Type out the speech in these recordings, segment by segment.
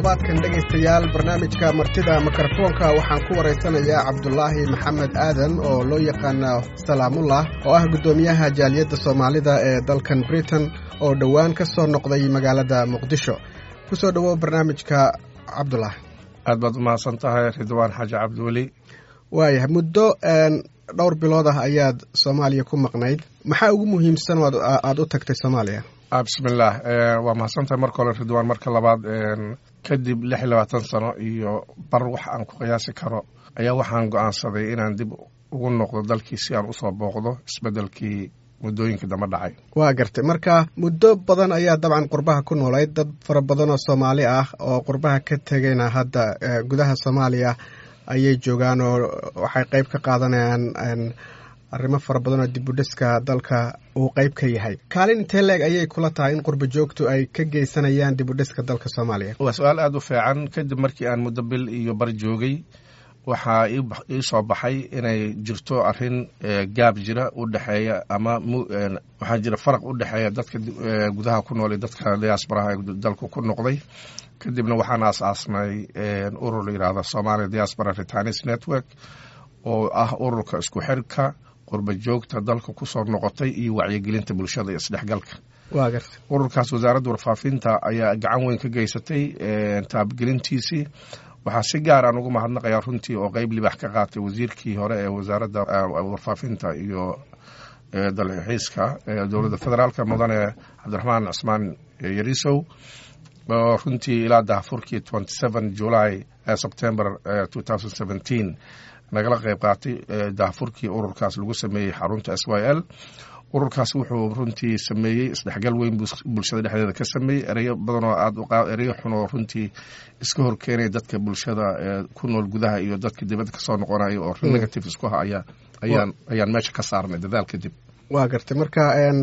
toddobaadkan dhegaystayaal barnaamijka martida mikrofoonka waxaan ku waraysanayaa cabdulaahi maxamed aadan oo loo yaqaana salaamullah oo ah guddoomiyaha jaaliyadda soomaalida ee dalkan britain oo dhowaan ka soo noqday magaalada muqdisho ku soo dhowow barnaamijka cabdullah aad baad umahadsan tahay ridwaan xaaji cabdiweli waayahay muddo dhowr bilood ah ayaad soomaaliya ku maqnayd maxaa ugu muhiimsan oo aada u tagtay soomaaliya bismillaah waa mahadsantahay marka hore ridwaan marka labaad kadib lix iyo labaatan sano iyo bar wax aan ku qiyaasi karo ayaa waxaan go-aansaday inaan dib ugu noqdo dalkii si aan usoo booqdo isbeddelkii muddooyinkii damba dhacay waa gartay marka muddo badan ayaa dabcan qurbaha ku noolayd dad fara badan oo soomaali ah oo qurbaha ka tegayna hadda gudaha soomaaliya ayay joogaan oo waxay qeyb ka qaadanayaan arrimo fara badan oo dibudhiska dalka uu qeyb ka yahay kaalin intee leeg ayay kula tahay in qurba joogtu ay ka geysanayaan dibudhiska dalka soomaaliya waa su-aal aada u fiican kadib markii aan muddo bil iyo bar joogay waxaa ii soo baxay inay jirto arrin gaab jira u dhexeeya ama waxaa jira faraq u dhexeeya dadka gudaha ku nool iyo dadka diaasbaraha ee dalku ku noqday kadibna waxaan aas-aasnay urur la yidhaahda somalia diaspora retanis network oo ah ururka isku xirka qurba joogta dalka kusoo noqotay iyo wacyigelinta bulshada iyo isdhexgalka waa garta ururkaas wasaaradda warfaafinta ayaa gacan weyn ka geysatay taabagelintiisii waxaa si gaar aan ugu mahadnaqayaa runtii oo qeyb libax ka qaatay wasiirkii hore ee wasaaradda warfaafinta iyo dalxiiska dowladda federaalka mudane cabdiraxmaan cismaan yarisow oo runtii ilaa dahafurkii twenty seven july september two thousand seventeen nagala qeyb qaatay dahafurkii ururkaas lagu sameeyey xarunta s y l ururkaas wuxuu runtii sameeyey isdhexgal weyn bulshada dhexdeeda ka sameeyey ereyo badanoo aad ereyo xun oo runtii iska horkeenaya dadka bulshada ku nool gudaha iyo dadka dibadda kasoo noqonaya oo negative isku ha ayaa ayaan ayaan meesha ka saarnay dadaal kadib waa gartay marka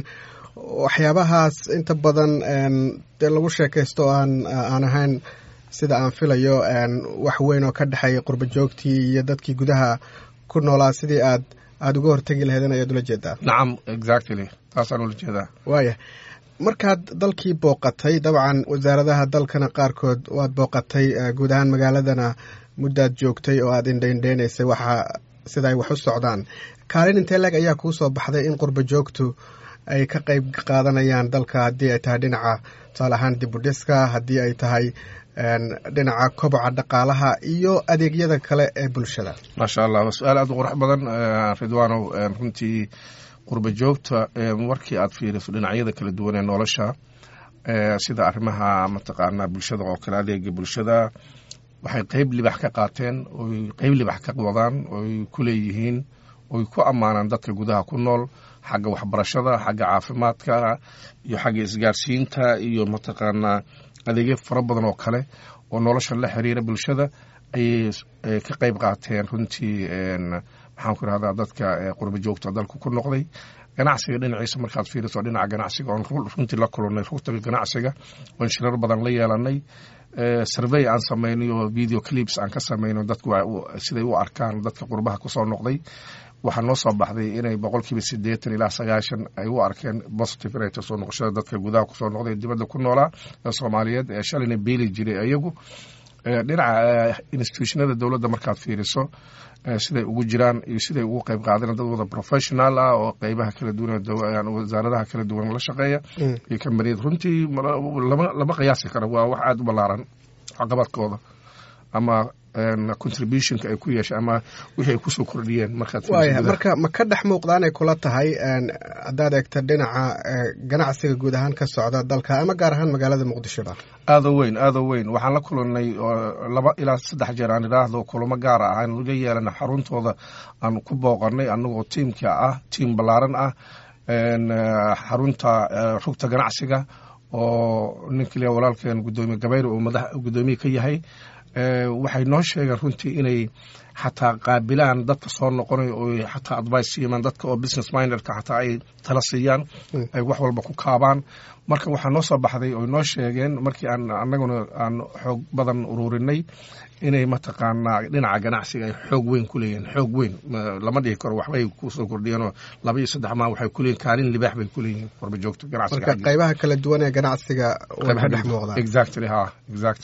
waxyaabahaas inta badan dee lagu sheekaysto oo aan aan ahayn sida aan filayo wax weyn oo ka dhexeeya qurba joogtii iyo dadkii gudaha ku noolaa sidii aad aada uga hortegi laheedeen ayaad ula jeedaa nacam exactly taasaan ula jeedaa waaya markaad dalkii booqatay dabcan wasaaradaha dalkana qaarkood waad booqatay guud ahaan magaaladana muddaad joogtay oo aada indhaindheynaysay waxa sida ay wax u socdaan kaalin intee leeg ayaa kuu soo baxday in qurba joogtu ay ka qeyb qaadanayaan dalka haddii ay tahay dhinaca tusaale ahaan dibudhiska haddii ay tahay dhinaca koboca dhaqaalaha iyo adeegyada kale ee bulshada maasha allah waa su-aal aada u qurux badan ridwaanow runtii qurba joogta markii aad fiiriso dhinacyada kala duwan ee nolosha sida arrimaha mataqaanaa bulshada oo kale adeega bulshada waxay qeyb libax ka qaateen oy qeyb libax ka wadaan oy ku leeyihiin oy ku ammaanaan dadka gudaha ku nool xagga waxbarashada xagga caafimaadka iyo xagga isgaarsiinta iyo mataqaanaa adeegyo fara badan oo kale oo nolosha la xiriira bulshada ayay ka qeyb qaateen runtii maxaan ku irahdaa dadka qurba joogta dalka ku noqday ganacsiga dhinaciisa markaad fiiriso dhinaca ganacsiga oon runtii la kulannay rugtaga ganacsiga oon shirar badan la yeelanay survey aan samaynay oo video clips aan ka samayno dadku siday u arkaan dadka qurbaha kusoo noqday waxaa noo soo baxday inay boqolkiiba siddeetan ilaa sagaashan ay u arkeen positive inay soo noqoshada dadka gudaha kusoo noqday dibadda ku noolaa ee soomaaliyeed ee shalayna beeli jiray iyagu dhinaca institutionada dowladda markaad fiiriso siday ugu jiraan iyo siday ugu qeyb qaadeen dad wada professional ah oo qeybaha kala duwan wasaaradaha kala duwan la shaqeeya iyo kambaniyad runtii lama qiyaasi karo waa wax aada u ballaaran caqabadkooda ama contributionka ay ku yeeshay ama wixii ay kusoo kordhiyeen markaad waaya marka ma ka dhex muuqdaan ay kula tahay haddaad eegta dhinaca ganacsiga guud ahaan ka socda dalka ama gaar ahaan magaalada muqdishoba aada weyn aada weyn waxaan la kulannay laba ilaa saddex jeer aan idhaahdo kulamo gaara ah aan laga yeelana xaruntooda aan ku booqanay anagoo tiimka ah tiim ballaaran ah xarunta rugta ganacsiga oo ninkii walaalkeen gudoomiye gabayr uu madax gudoomiye ka yahay waxay noo sheegeen runtii inay xataa qaabilaan dadka soo noqonay oo xataa advice siimaan dadka oo business minderka xataa ay tala siiyaan ay wax walba ku kaabaan marka waxaa noo soo baxday oy noo sheegeen markii aan annaguna aan xoog badan ururinay inay mataqaanaa dhinaca ganacsiga ay xoog weyn ku leeyihiin xoog weyn lama dhihi karo waxbay kusoo kordhiyeenoo laba iyo saddex maa waxay ku leeyihin kaalin libaax bay ku leeyihiin warbajoogta ganacsiga marka qaybaha kala duwan ee ganacsiga way ka dhex muuqdaan exactly ha exactly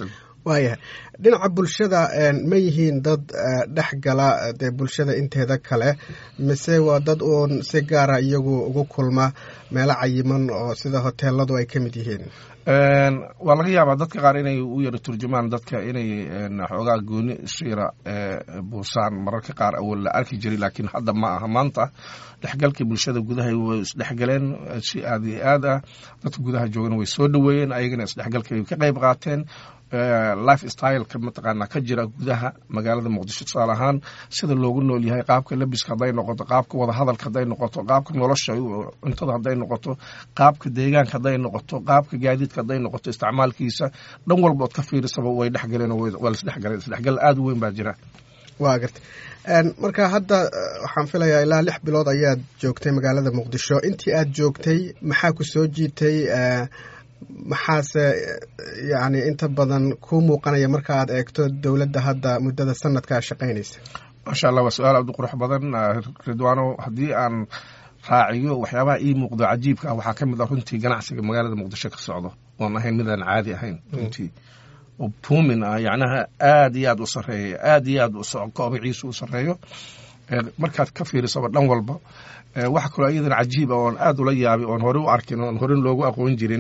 waayahay dhinaca bulshada ma yihiin dad dhex gala dee bulshada inteeda kale mise waa dad uun si gaara iyagu ugu kulma meelo cayiman oo sida hoteeladu ay ka mid yihiin waa laga yaabaa dadka qaar inay u yaro turjumaan dadka inay xoogaa gooni shiira buusaan mararka qaar awal la arki jiray laakiin hadda ma aha maanta dhexgalkii bulshada gudaha way isdhexgaleen si aad iyo aad ah dadka gudaha joogana way soo dhoweeyeen ayagana isdhexgalka way ka qayb qaateen life styleka mataqaanaa ka jira gudaha magaalada muqdisho tusaale ahaan sida loogu nool yahay qaabka labiska hadday noqoto qaabka wadahadalka hadday noqoto qaabka nolosha cuntada hadday noqoto qaabka deegaanka hadday noqoto qaabka gaadiidka hadday noqoto isticmaalkiisa dhan walba ood ka fiirisaba way dhexgaleen waa laisdhexgaleen isdhexgal aada u weyn baa jira waa garta marka hadda waxaan filayaa ilaa lix bilood ayaad joogtay magaalada muqdisho intii aad joogtay maxaa ku soo jiitay maxaase yacni inta badan kuu muuqanaya marka aad eegto dowladda hadda muddada sanadkaa shaqaynaysa maasha allah waa su-aal aad u qurux badan ridwaano haddii aan raaciyo waxyaabaha ii muuqdo cajiibka ah waxaa ka mid ah runtii ganacsiga magaalada muqdisho ka socdo oon ahayn midaan caadi ahayn runtii oo buumin ah yacnaha aada iyo aad u sarreeya aada iyo aad koobiciisu u sarreeyo markaad ka fiirisaba dhan walba waxa kaloo iyadan cajiib ah oon aada ula yaabay oon hore u arkin oon hore loogu aqoon jirin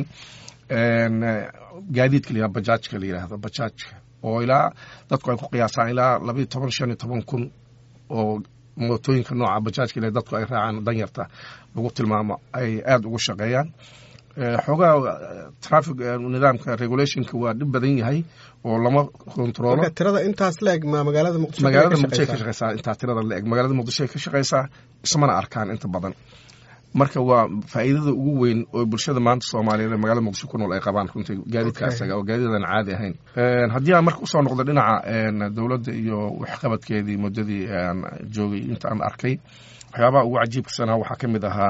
gaadiidka la yihahdo bajaajka la yidhaahdo bajaajka oo ilaa dadku ay ku qiyaasaan ilaa labayo toban shan iyo toban kun oo mootooyinka nooca bajaajka ile dadku ay raacaan danyarta lagu tilmaamo ay aada ugu shaqeeyaan xoogaa trafic nidaamka regulationka waa dhib badan yahay oo lama kontroolo tirada intaas la eg ma magaalada muqdisho magaalada muqdisho ka shaqeysaa intaa tirada la eg magaalada muqdisho ka shaqeysaa ismana arkaan inta badan marka waa faa'iidada ugu weyn oo bulshada maanta soomaaliyeed ee magaalada muqdisho ku nool ay qabaan runtii gaadiidka asaga oo gaadiidan caadi ahayn haddii aan marka usoo noqdo dhinaca dowladda iyo waxqabadkeedii muddadii aan joogay inta aan arkay waxyaabaha ugu cajiibkasanaa waxaa ka mid ahaa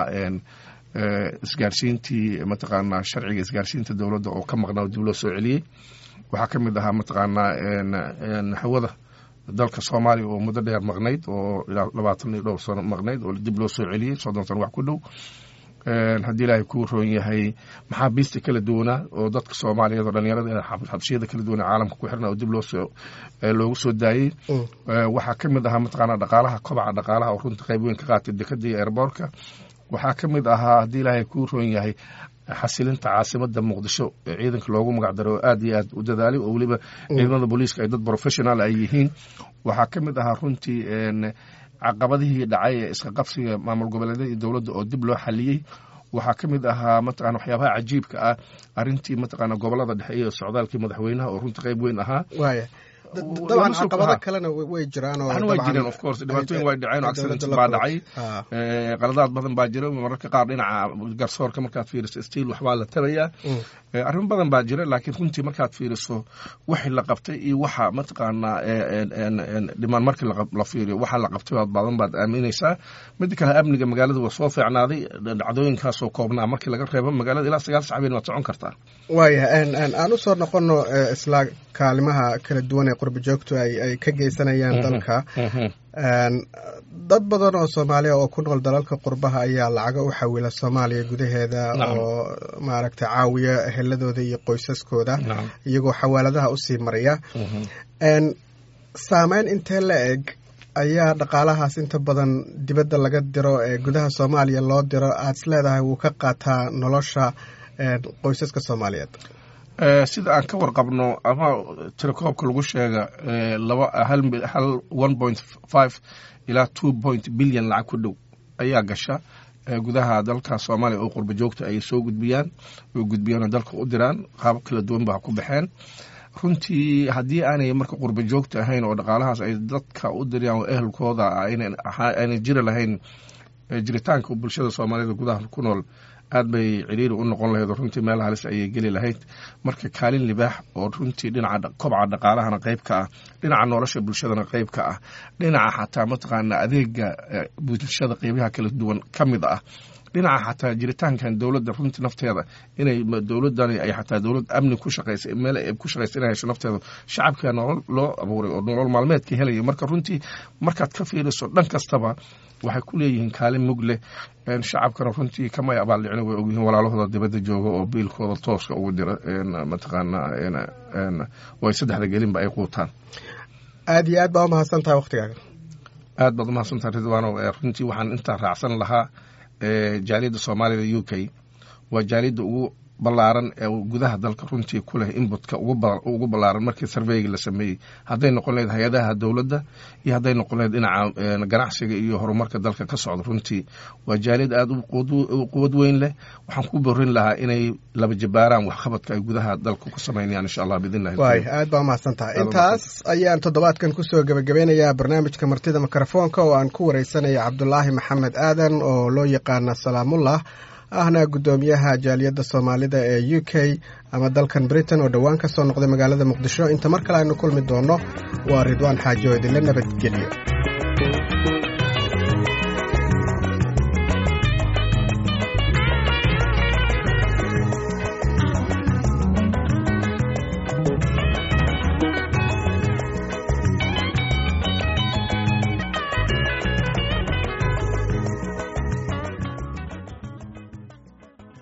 isgaarsiintii mataqaanaa sharciga isgaarsiinta dowladda oo ka maqnaa dib loo soo celiyey waxaa ka mid ahaa mataqaanaa hawada dalka soomaaliya oo muddo dheer maqnayd oo ilaa labaatan iyo dhowr sano maqnayd oo dib loo soo celiyey soddon sano wax ku dhow haddii ilaahay kuu roon yahay maxaabiista kala duwanaa oo dadka soomaaliyeed oo dhalinyarada xabsiyada kala duwan ee caalamka ku xirna oo dib loosoo loogu soo daayey waxaa ka mid ahaa mataqaanaa dhaqaalaha kobaca dhaqaalaha oo runta qayb weyn ka qaatay dekada iyo airboortka waxaa ka mid ahaa haddii ilaahay kuu roon yahay xasilinta caasimada muqdisho ee ciidanka loogu magac daro oo aad iyo aad u dadaalay oo weliba ciidamada booliiska ay dad professional ay yihiin waxaa ka mid ahaa runtii caqabadihii dhacay ee iska qabsiga maamul goboleedyada iyo dowladda oo dib loo xaliyey waxaa ka mid ahaa mataqana waxyaabaha cajiibka ah arrintii mataqaana gobolada dhexe iyo socdaalkii madaxweynaha oo runtii qayb weyn ahaa dabcan caqabado kalena way jiraan way jireen of course dhibaatooyin way dhaceen oo accident baa dhacay qaladaad badan baa jira mararka qaar dhinaca garsoorka markaad fiiriso stiil waxbaa la tabayaa arrimo badan baa jira laakiin runtii markaad fiiriso wixii la qabtay iyo waxa mataqaanaa dhimaan markii la fiiriyo waxa la qabtay badan baad aaminaysaa mida kale amniga magaalada waa soo fiicnaaday dhacdooyinkaasoo koobnaa markii laga reebo magaalada ilaa sagaal sacbeen waad socon kartaa waayahay aan usoo noqono isla kaalimaha kala duwan ee qurba joogtu ay ka geysanayaan dalka dad badan oo soomaaliya oo ku nool dalalka qurbaha ayaa lacaga u xawila soomaaliya gudaheeda oo maaragtay caawiya eheladooda iyo qoysaskooda iyagoo xawaaladaha usii maraya saameyn intee la eg ayaa dhaqaalahaas inta badan dibadda laga diro ee gudaha soomaaliya loo diro aad is leedahay wuu ka qaataa nolosha qoysaska soomaaliyeed sida aan ka warqabno ama tirakoobka lagu sheega laba hal one point five ilaa two point billion lacag ku dhow ayaa gasha gudaha dalka soomaaliya oo qurba joogta ay soo gudbiyaan oo gudbiyaan dalka u diraan qaabab kala duwan baa ku baxeen runtii haddii aanay marka qurba joogta ahayn oo dhaqaalahaas ay dadka u dirayaan oo ehelkooda aanay jiri lahayn jiritaanka bulshada soomaaliyed gudaha ku nool aad bay ciriiri u noqon lahayd oo runtii meel halis ayay geli lahayd marka kaalin libaax oo runtii dhinaca kobca dhaqaalahana qayb ka ah dhinaca nolosha bulshadana qayb ka ah dhinaca xataa mataqaana adeega bulshada qeybaha kala duwan ka mid ah dhinaca xataa jiritaankan dowladda runtii nafteeda inay dowladani ay xataa dowlad amni ku shaqeysa meel ay ku shaqeysa inay hesho nafteeda shacabka nolol loo abuuray oo nolol maalmeedka helaya marka runtii markaad ka fiiriso dhan kastaba waxay ku leeyihiin kaalin mug leh shacabkana runtii kamay abaaldhicin way ogyihiin walaalahooda dibadda jooga oo biilkooda tooska ugu dira mataqaana oo ay saddexda gelinba ay quutaan aada iyo aad baa umahadsan tahay waktigaaga aad baad umahadsantaha ridwaano runtii waxaan intaa raacsan lahaa jaaliyadda soomaalida u k waa jaaliyadda ugu ballaaran ee gudaha dalka runtii ku leh inbutka ugu ballaaran markii sarveyga la sameeyey hadday noqon lahayd hay-adaha dowladda iyo hadday noqon lahayd dhinaca ganacsiga iyo horumarka dalka ka socda runtii waa jaaliyad aada u quwad weyn leh waxaan ku borin lahaa inay laba jabaaraan waxqabadka ay gudaha dalka ku samaynayaan insha allah biidnillahi waay aad baa umahadsan tahay intaas ayaan toddobaadkan kusoo gebagabeynayaa barnaamijka martida mikrofoonka oo aan ku wareysanaya cabdulaahi maxamed aadan oo loo yaqaana salaamullah ahna guddoomiyaha jaaliyadda soomaalida ee u k ama dalkan britain oo dhowaan ka soo noqday magaalada muqdisho inta mar kale aynu kulmi doonno waa ridwaan xaajo idinla nabadgeliyo